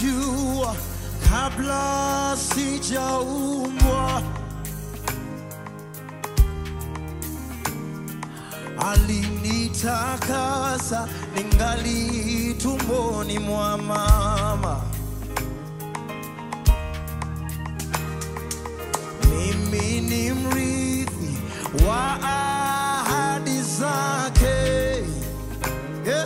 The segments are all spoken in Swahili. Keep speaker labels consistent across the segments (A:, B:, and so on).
A: alinijua kabla sijaumbwa, alinitakasa ningali tumboni mwa mama. Mimi ni mrithi wa ahadi zake, yeah.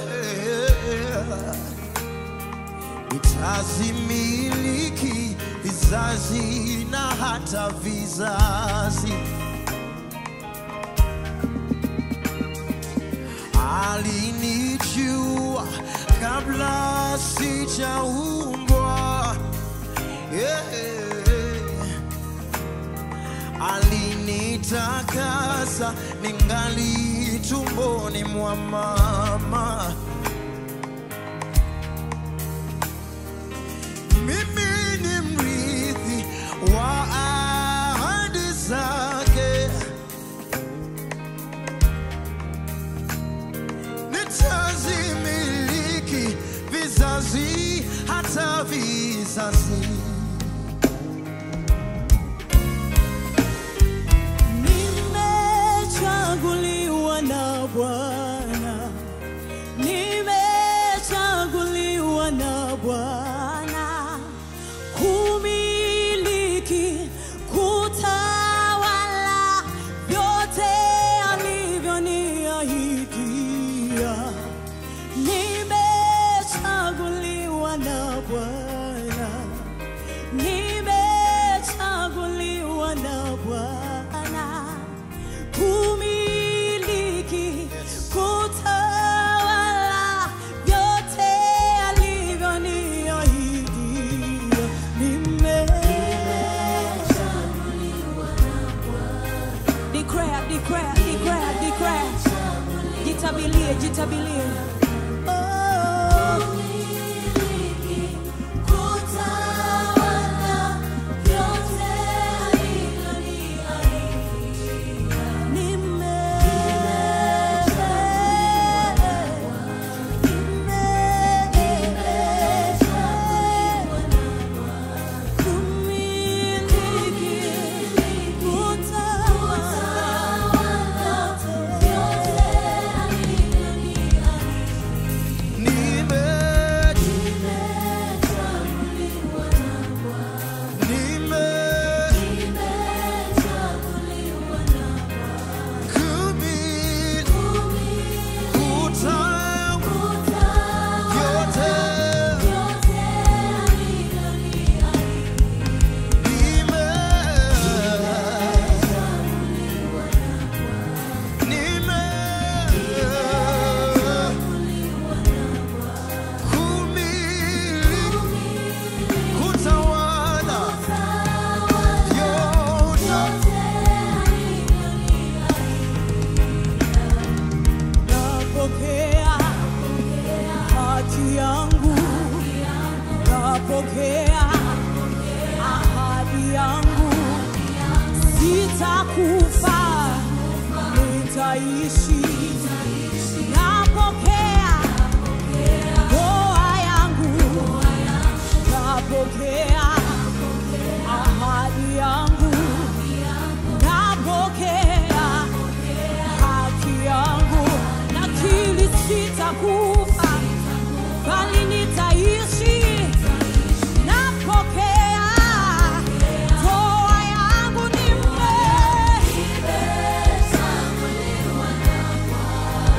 A: Nitazimiliki vizazi na hata vizazi. Alinijua kabla sijaumbwa, yeah. Alinitakasa ningali tumboni mwa mama. Mimi ni mrithi wa ahadi zake, nitazimiliki vizazi hata vizazi.
B: Nimechaguliwa na Bwana, nimechaguliwa na Bwana kumiliki, kutawala vyote alivyoniahidia. Nimechaguliwa na Bwana, nimechaguliwa na Bwana kumiliki, kutawala vyote alivyoniahidia. Nime- Declare, declare, declare, declare. Jitabilie, jitabilie. Oh.
A: Nime, nime, kumi, kuta, yote, nime, nime, kumi, kutawala, yote.
B: Napokea haki yangu, napokea ahadi yangu, sitakufa, nitaishi. Napokea ndoa yangu, napokea ahadi yangu, napokea haki yangu, nakili sitakufa, bali nitaishi. Napokea ndoa yangu, nime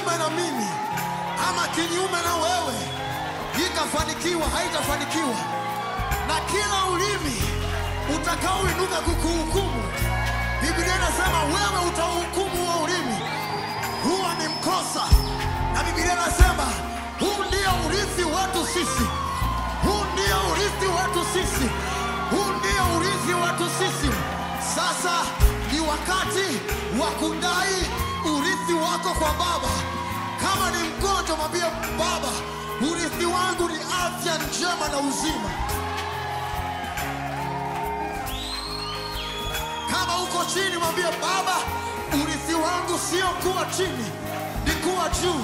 A: kinyume na mimi ama kinyume na wewe ikafanikiwa, haitafanikiwa. Na kila ulimi utakaoinuka kukuhukumu, Biblia inasema wewe utauhukumu huo ulimi, huo ni mkosa. Na Biblia inasema huu ndio urithi wetu sisi, huu ndio urithi wetu sisi, huu ndio urithi wetu sisi. Sasa ni wakati wa kudai urithi wako kwa Baba. Kama ni mgonjwa, mwambie Baba, urithi wangu ni afya njema na uzima. Kama uko chini, mwambie Baba, urithi wangu sio kuwa chini, ni kuwa juu.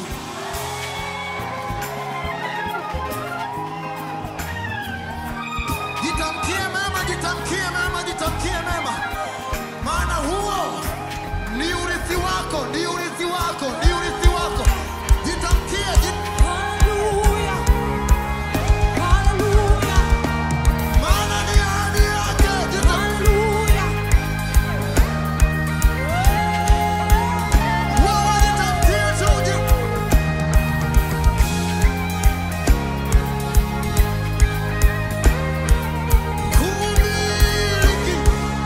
A: Jitamkie mema, jitamkie mema, jitamkie mema, maana huo ni urithi wako, ni urithi wako, ni urithi wako. Jitamkie, jit-
B: Hallelujah. Hallelujah.
A: maana ni ahadi yake. Jitam-
B: Hallelujah.
A: wewe jitamkie tu, jit- kumiliki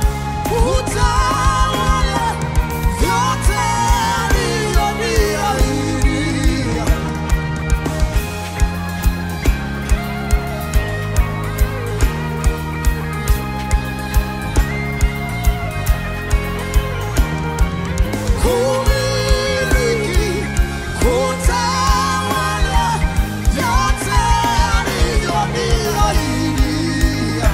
A: utawala vyote alivyoniahidia. Kumiliki, kutawala vyote alivyoniahidia.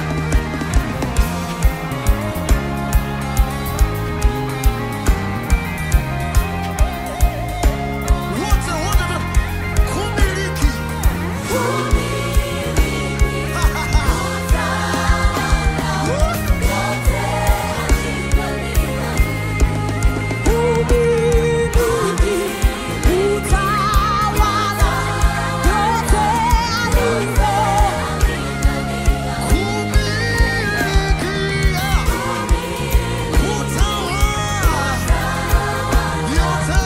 A: Wote, wote, wote. Kumiliki.
B: Umiliki, utawala, yote alivyo.
A: Kumilikia. Kutawala. Vyote.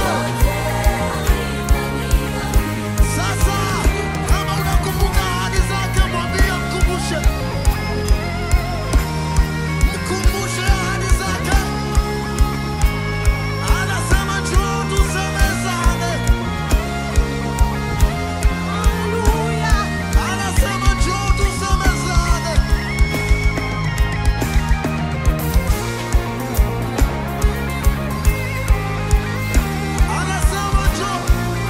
A: Sasa kama unakumbuka ahadi zake, mwambie mkumbushe, mkumbushe ahadi zake. Anasema njoo tusemezane,
B: Hallelujah.
A: anasema njoo tusemezane. Anasema njoo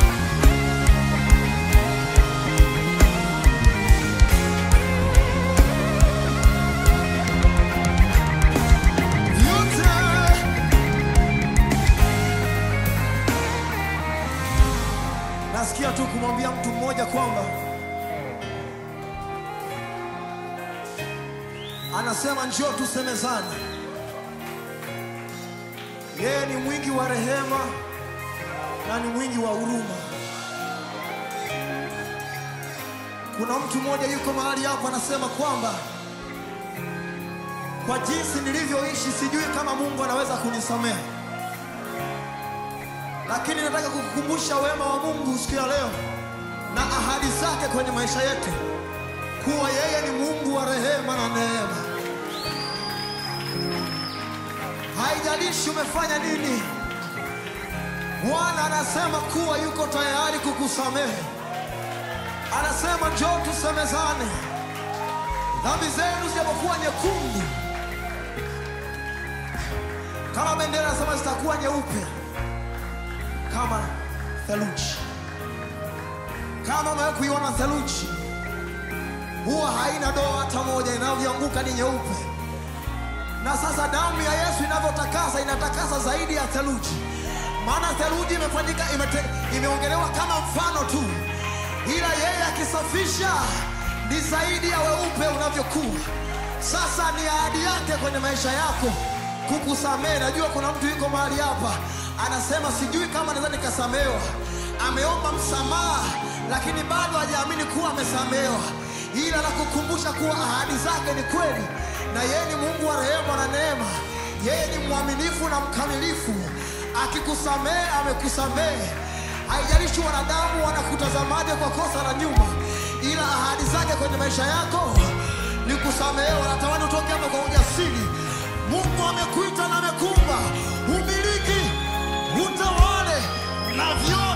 A: vyote nasikia tu kumwambia mtu mmoja kwamba anasema njoo tusemezane. Yeye ni mwingi wa rehema na ni mwingi wa huruma. Kuna mtu mmoja yuko mahali hapa anasema kwamba kwa jinsi nilivyoishi sijui kama Mungu anaweza kunisamehe, lakini nataka kukukumbusha wema wa Mungu siku ya leo na ahadi zake kwenye maisha yetu, kuwa yeye ni Mungu wa rehema na neema. Haijalishi umefanya nini, Bwana anasema kuwa yuko tayari kukusamehe. Anasema njoo tusemezane, dhambi zenu zijapokuwa nyekundu kama bendera, anasema zitakuwa nyeupe kama theluji. Kama umewahi kuiona theluji, huwa haina doa hata moja, inavyoanguka ni nyeupe. Na sasa damu ya Yesu inavyotakasa, inatakasa zaidi ya theluji, maana theluji imefanyika imete, imeongelewa kama mfano tu, ila yeye akisafisha ni zaidi ya weupe unavyokuwa. Sasa ni ahadi yake kwenye maisha yako kukusamehe. Najua kuna mtu yuko mahali hapa anasema sijui kama naweza nikasamehewa. Ameomba msamaha, lakini bado hajaamini kuwa amesamehewa, ila nakukumbusha kuwa ahadi zake ni kweli, na yeye ni Mungu wa rehema na neema. Yeye ni mwaminifu na mkamilifu. Akikusamehe amekusamehe, Haijalishi wanadamu wanakutazamaje kwa kosa la nyuma, ila ahadi zake kwenye maisha yako ni kusamehewa. Natamani utoke hapa kwa ujasiri. Mungu amekuita na amekumba umiliki, utawale na vyote